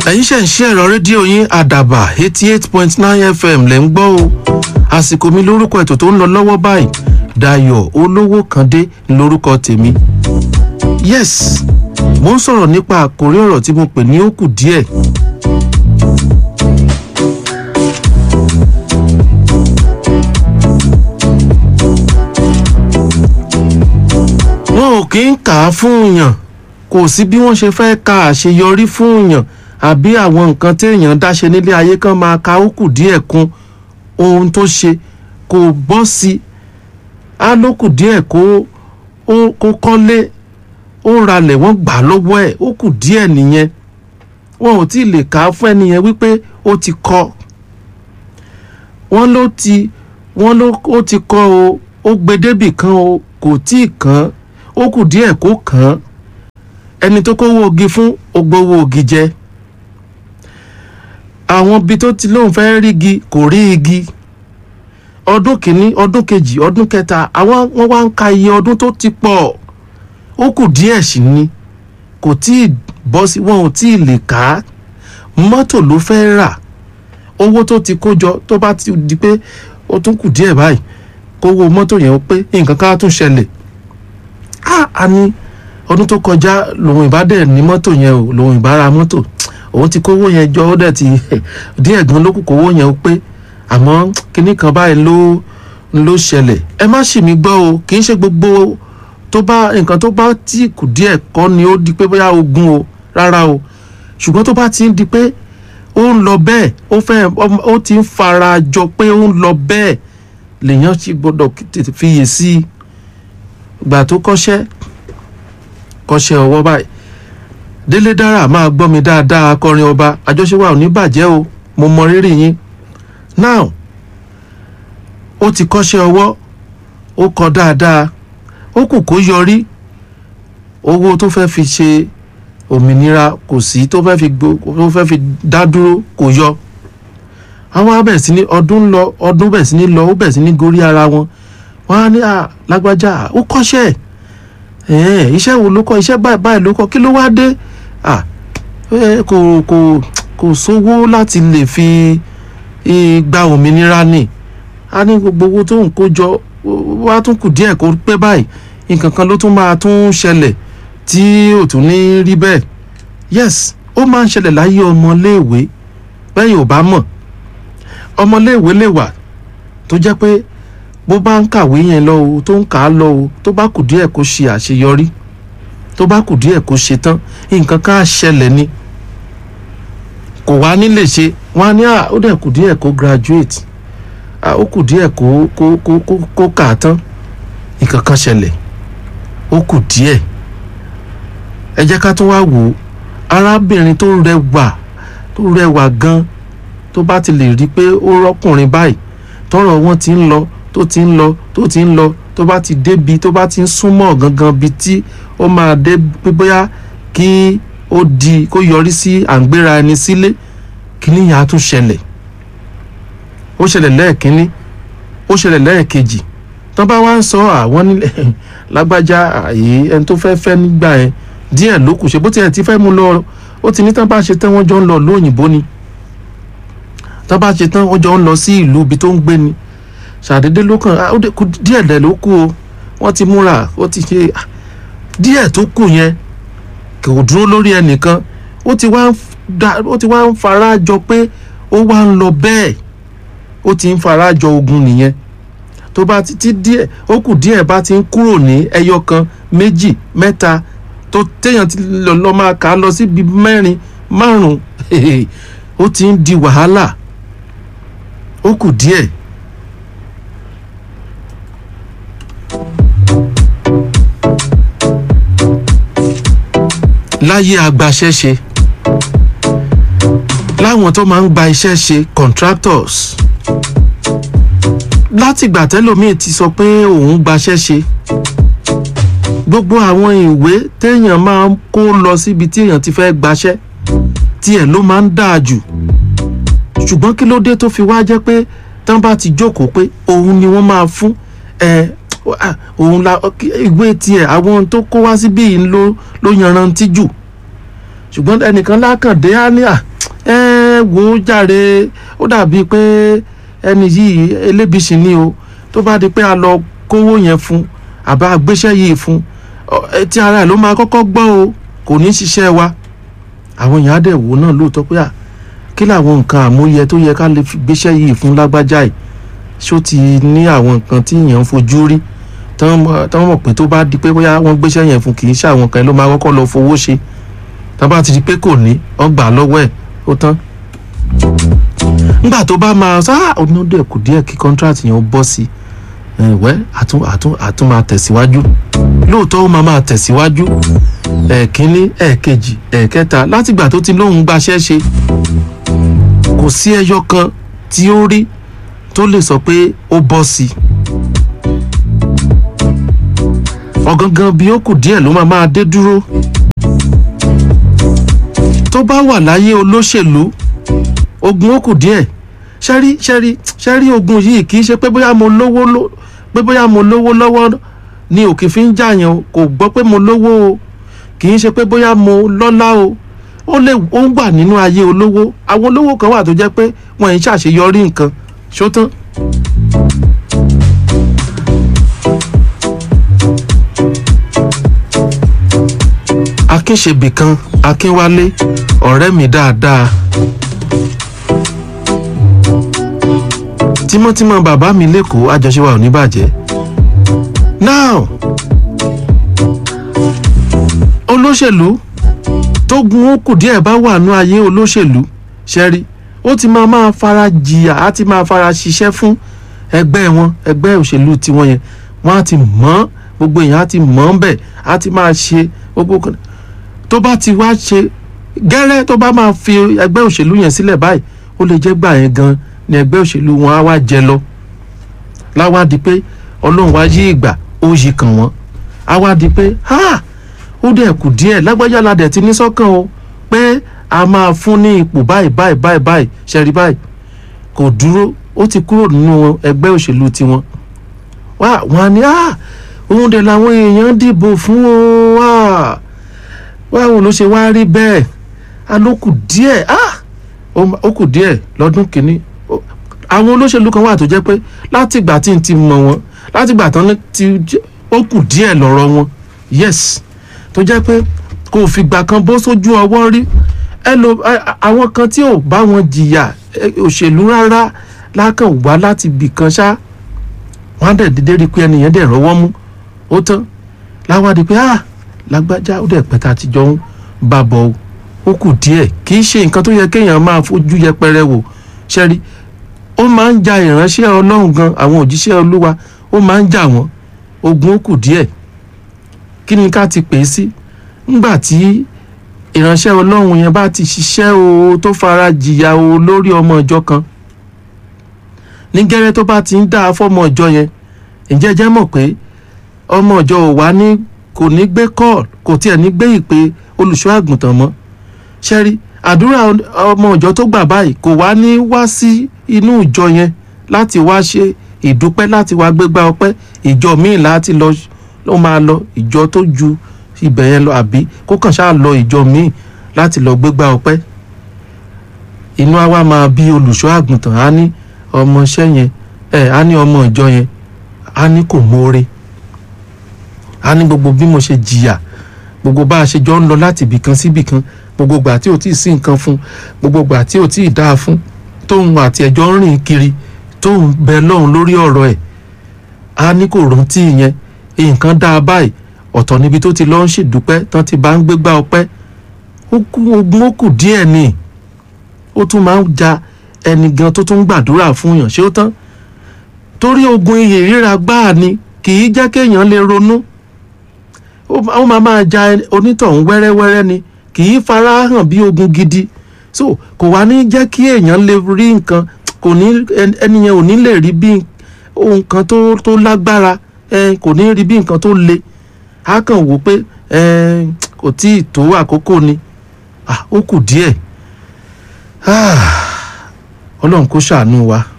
ẹ̀yin ṣe ń ṣe ẹ̀rọ rédíò yín àdàbà eighty eight point nine fm lẹ́ ń gbọ́ o àsìkò mi lórúkọ ètò tó ń lọ lọ́wọ́ báyìí Dayọ̀ olówó kàndé lórúkọ tèmi yes mo ń sọ̀rọ̀ nípa àkórí ọ̀rọ̀ tí mo pè ní ó kù díẹ̀ wọn ò kí ń kà á fún yàn kò sí bí wọ́n ṣe fẹ́ ka àṣeyọrí fún yàn àbí àwọn nǹkan téèyàn dáṣe nílé ayé kan máa ka ó kù díẹ̀ kún ohun tó ṣe kò bọ́ sí i á ló kù díẹ̀ kó ó kó kọ́lé ó ralẹ̀ wọ́n gbà lọ́wọ́ ẹ̀ ó kù díẹ̀ nìyẹn wọn ò tí ì lè kà á fún ẹnìyẹn wípé ó ti kọ́ wọ́n ló ti wọ́n ló ó ti kọ́ o ó gbé débì kan o kò tí ì kàn ó kù díẹ̀ kó kàn án ẹni tó kówó ogi fún ó gbowó ogi jẹ àwọn ibi tó ti lóun fẹ́ rí igi kò rí igi ọdún kìíní ọdún kejì ọdún kẹta àwọn wọn wá ń ka iye ọdún tó ti pọ̀ ó kù díẹ̀ sí ni kò tí ì bọ́ sí wọn ò tí ì lè kà á mọ́tò ló fẹ́ rà owó tó ti kó jọ tó bá ti di pé ó tún kù díẹ̀ báyìí kówó mọ́tò yẹn ó pé nǹkan ká tún ṣẹlẹ̀ á a ní ọdún tó kọjá lòun ìbá dẹ̀ ní mọ́tò yẹn o lòun ìbá ra mọ́tò òun ti kówó yẹn jọ ó dẹ̀ ti díẹ̀ gan ló kù kówó yẹn ó pé àmọ́ kinní kan báyìí ló ló ṣẹlẹ̀ ẹ má ṣì mí gbọ́ o kì í ṣe gbogbo tó bá nǹkan tó bá tí kù díẹ̀ kọ́ ni ó di pé bóyá ogun o rárá o ṣùgbọ́n tó bá ti ń di pé ó ń lọ bẹ́ẹ̀ ó fẹ́ ó ti ń fara jọ pé ó ń lọ bẹ́ẹ̀ lèèyàn ti gbọ́dọ̀ tètè fiyè sí i gbà tó kọ́ṣẹ́ kọ́ṣẹ́ ọwọ́ báyìí délé dára máa gbọ́ mi dáadáa akọrin ọba àjọṣe wa ò ní bàjẹ́ o mo mọ rírì yín now ó ti kọ́ṣẹ́ ọwọ́ ó kọ́ dáadáa ó kù kó yọrí owó tó fẹ́ fi ṣe òmìnira kò sí tó fẹ́ fi gbó tó fẹ́ fi dá dúró kò yọ àwọn abẹ̀ sí ní ọdún lọ ọdún bẹ̀ sí ní lọ ó bẹ̀ sí ní gorí ara wọn wọn á ní à lágbájá ó kọ́ṣẹ́ ẹ̀ iṣẹ́ wo ló kọ́ iṣẹ́ báyìí báyìí ló kọ́ kí ló wá dé à kò kò kò sówó láti lè fi gba òmìnira ni a ní gbogbo owó tó ń kó jọ wá tún kù díẹ̀ kó pé báyìí nǹkan kan ló tún máa tún ṣẹlẹ̀ tí ò tún ní rí bẹ́ẹ̀ yes ó máa ń ṣẹlẹ̀ láyé ọmọléèwé bẹ́ẹ̀ ò bá mọ̀ ọmọléèwé lè wà tó jẹ́ pé bó bá ń kàwé yẹn lọ o tó ń kà á lọ o tó bá kù díẹ̀ kó ṣe àṣeyọrí tó bá kù díẹ̀ kó ṣe tán nǹkan kan á ṣẹlẹ̀ ni kò wá nílé ṣe wọ́n á ní à ó dẹ̀ kù díẹ̀ kó graduate à ó kù díẹ̀ kó kó kó kó kó kà á tán nǹkan kan ṣẹlẹ̀ ó kù díẹ̀ ẹ jẹ́ ká tún wá wò ó arábìnrin tó rẹwà tó rẹwà gan tó bá ti lè rí i pé ó rọ́kùnrin báyìí tọ́rọ̀ wọn ti ń lọ tó ti ń lọ tó ti ń lọ tó bá ti débi tó bá ti ń súnmọ́ gangan bi tí ó máa dé pé bóyá kí ó di kó yọrí sí à ń gbéra ẹni sílé kíní yẹn á tún ṣẹlẹ̀ ó ṣẹlẹ̀ lẹ́ẹ̀kínní ó ṣẹlẹ̀ lẹ́ẹ̀kejì tán bá wá ń sọ àwọn nílẹ̀ lágbájá àyè ẹni tó fẹ́ fẹ́ nígbà yẹn díẹ̀ ló kù ṣe bó tiẹ̀ ti fẹ́ mú lọ ó ti ní tán bá ṣe tán wọ́n jọ ń lọ lóyìnbó ni tán bá ṣe tán wọ́n jọ ń lọ sí ìlú ibi tó ń gbé ni ṣàdédé ló kàn ó kù díẹ̀ dẹ̀ ló kù o wọ́n ti múra ó ti ṣe díẹ̀ tó kù yẹn kò dúró lórí ẹnìkan ó ti wá ń da ó ti wá ń fara jọ pé ó wá ń lọ bẹ́ẹ̀ ó ti ń fara jọ ogun nìyẹn tó bá ti ti díẹ̀ ó kù díẹ̀ bá ti ń kúrò ní ẹyọ kan méjì mẹ́ta tó téèyàn ti lọ lọ máa kà á lọ síbi mẹ́rin márùn-ún ó ti ń di wàhálà ó kù díẹ̀. láyé agbaṣẹ́ṣe láwọn tó máa ń gba iṣẹ́ ṣe contractors látìgbà tẹ́lòmíì ti sọ pé òun gbaṣẹ́ ṣe gbogbo àwọn ìwé téèyàn máa ń kó lọ síbi tí èèyàn ti fẹ́ gbaṣẹ́ tiẹ̀ ló máa ń dáa jù ṣùgbọ́n kí ló dé tó fi wá jẹ́ pé tán bá ti jókòó pé òun ni wọ́n máa fún ẹ òun la ìwé tiẹ̀ àwọn tó kó wá síbí yìí ló ló yanrantí jù ṣùgbọ́n ẹnìkan lákàndé á ní à wo jàre ó dàbí pé ẹni yìí elébìsì ni o tó bá di pé a lọ kówó yẹn fún àbá gbéṣẹ́ yìí fún tí ara ẹ̀ ló máa kọ́kọ́ gbọ́ o kò ní ṣiṣẹ́ wa àwọn èèyàn á dẹ̀ wò náà lóòótọ́ pé à kí làwọn nǹkan àmúyẹ tó yẹ ká lè fi gbéṣẹ́ yìí fún lágbájá yìí ṣó ti ní àwọn nǹkan tí èèyàn ń fojú rí tán mọ̀ pé tó bá di pé bóyá wọ́n gbéṣẹ́ yẹn fún kì í ṣe àwọn kan ló máa kọ́kọ́ lọ fowó ṣe tán bá ti di pé kò ní wọ́n gbà lọ́wọ́ ẹ̀ ó tán. nígbà tó bá máa sá onídìí ẹ̀kú díẹ̀ kí kọ́ńtrátì yẹn ó bọ́ sí ẹ̀wẹ́ àtún àtún àtún máa tẹ̀síwájú lóòótọ́ ó máa máa tẹ̀síwájú ẹ̀ẹ̀kínní ẹ̀ẹ̀kejì ẹ̀ẹ̀kẹta látìgbà tó ti lóun gbaṣẹ́ ṣe kò sí ẹyọ kan tí ó rí tó lè sọ pé ó bọ́ sí i ọ̀gangan bí ó kù díẹ̀ ló máa máa dé dúró tó bá wà láyé olóṣèlú ogun ó kù díẹ̀ ṣẹ́rí ṣẹ́rí ṣẹ́rí ogun yìí kì í ṣe pé bóyá mo lówó ló pé bóyá mo lówó lọ́wọ́ ni òkè fi ń jàyàn kò gbọ́ pé mo lówó o kì í ṣe pé bóyá mo lọ́lá o ó lè ó ń wà nínú ayé olówó àwọn olówó kan wà tó jẹ́ pé wọ́n ń ṣàṣeyọrí nǹkan ṣó tán. akínṣebì kan akínwálé ọ̀rẹ́ mi dáadáa tímọ́tímọ́ bàbá mi lẹ́kọ̀ọ́ àjọṣe wa ò ní bàjẹ́ now olóṣèlú tó gun ó kù díẹ̀ bá wà nú ayé olóṣèlú ṣẹ́rí ó ti máa máa fara jìyà á ti máa fara ṣiṣẹ́ fún ẹgbẹ́ wọn ẹgbẹ́ òṣèlú tiwọn yẹn wọ́n á ti mọ̀ gbogbo èèyàn á ti mọ̀ ọ́n bẹ̀ á ti máa ṣe gbogbo kan tó bá ti wá ṣe gẹ́rẹ́ tó bá máa fi ẹgbẹ́ òṣèlú yẹn sílẹ̀ báyìí ó lè jẹ́ gbà yẹn gan ni ẹgbẹ́ òṣèlú wọn á wá jẹ lọ láwá di pé ọlọ́run wá yí ìgbà ó yí kàn wọ́n á wá di pé ha ó dẹ̀ kù díẹ̀ lágbájá la dẹ̀ ti ní sọ́kàn o pé a máa fún ní ipò báyìí báyìí báyìí báyìí ṣẹ́rí báyìí kò dúró ó ti kúrò nínú ẹgbẹ́ òṣèlú tiwọn wá wọn á ní ah òun dẹ̀ làwọn èèyàn dìbò fún o wá báwo ló ṣe wá rí bẹ́ẹ̀ a ló kù díẹ̀ ah ó kù díẹ̀ lọ́dún kìíní àwọn olóṣèlú kan wà tó jẹ́ pé látìgbà tí n ti mọ̀ wọ́n látìgbà tán ti ó kù díẹ̀ lọ́rọ̀ wọn yes tó jẹ́ pé kò fìgbà kan bó sójú ọwọ́ rí ẹ lo àwọn kan tí ò bá wọn jìyà òṣèlú rárá lákàn wá láti bì kan ṣá wọn á dẹ̀ dédé rí i pé ẹnìyẹn dẹ̀ rọ́wọ́ mú ó tán láwádìí pé ah lágbájá ó dẹ̀ pẹ́ta àtijọ́ ń bá bọ̀ ó kù díẹ̀ kì í ṣe nǹkan tó yẹ kéèyàn máa fojú yẹpẹrẹ wò ṣẹ́rí ó máa ń ja ìránṣẹ́ ọlọ́run gan àwọn òjíṣẹ́ olúwa ó máa ń jà wọ́n ogun ó kù díẹ̀ kí ni ká ti pè é sí ńgbà tí ìránṣẹ́ ọlọ́run yẹn bá ti ṣiṣẹ́ o tó fara jìyà o lórí ọmọ ìjọ kan ní gẹ́rẹ́ tó bá ti ń dá fọ́mọ ìjọ yẹn ǹjẹ́ jẹ́ mọ̀ pé ọmọ ìjọ ò wá ní kò ní gbé kọ́ọ̀l kò tiẹ̀ ní gbé ìpè olùṣọ́ àgùntàn mọ́ ṣẹ́rí àdúrà ọmọ ìjọ tó gbà báyìí kò wá ní wá sí inú ìjọ yẹn láti wá ṣe ìdúpẹ́ láti wá gbégbá ọpẹ́ ìjọ míì láti lọ ló máa lọ ìjọ tó ju ibẹ̀ yẹn lọ àbí kó kàn ṣáà lọ ìjọ míì láti lọ gbégbá ọpẹ́ inú àwa máa bí olùṣọ́ àgùntàn á ní ọmọọṣẹ́ yẹn ẹ̀ á ní ọmọ ìjọ yẹn á ní kò mórè á ní gbogbo bí mo ṣe jìyà gbogbo bá a ṣe jọ ń lọ láti ibìkan sí ibìkan gbogbo gbà tí ò tí ì sí nǹkan fún gbogbo gbà tí ò tí ì dáa fún tóun àti ẹjọ́ ń rìn kiri tóun bẹ lọ́hùn lórí ọ̀rọ̀ ẹ̀ á ní kò rántí ìyẹn nǹkan dáa báyìí ọ̀tọ̀ níbi tó ti lọ ń ṣèdúpẹ́ tán ti bá ń gbégbá ọpẹ́ ogun ó kù díẹ̀ ni ó tún máa ń ja ẹni gan tó tún gbàdúrà fún yàn ṣé ó tán torí ogun iyè ríra gbáà ni kì í jẹ́ kéèyàn lè ronú ó máa máa ja onítọ̀hún wẹ́rẹ́wẹ́rẹ́ ni kì í fara hàn bí ogun gidi so kò wá ní jẹ́ kí èèyàn lè rí nǹkan kò ní ẹni yẹn ò ní lè rí bí ohun kan tó tó lágbára kò ní rí bí nǹkan tó le á kàn wò pé kò tí ì tó àkókò ni ó kù díẹ̀ ọlọ́run kó ṣàánú wa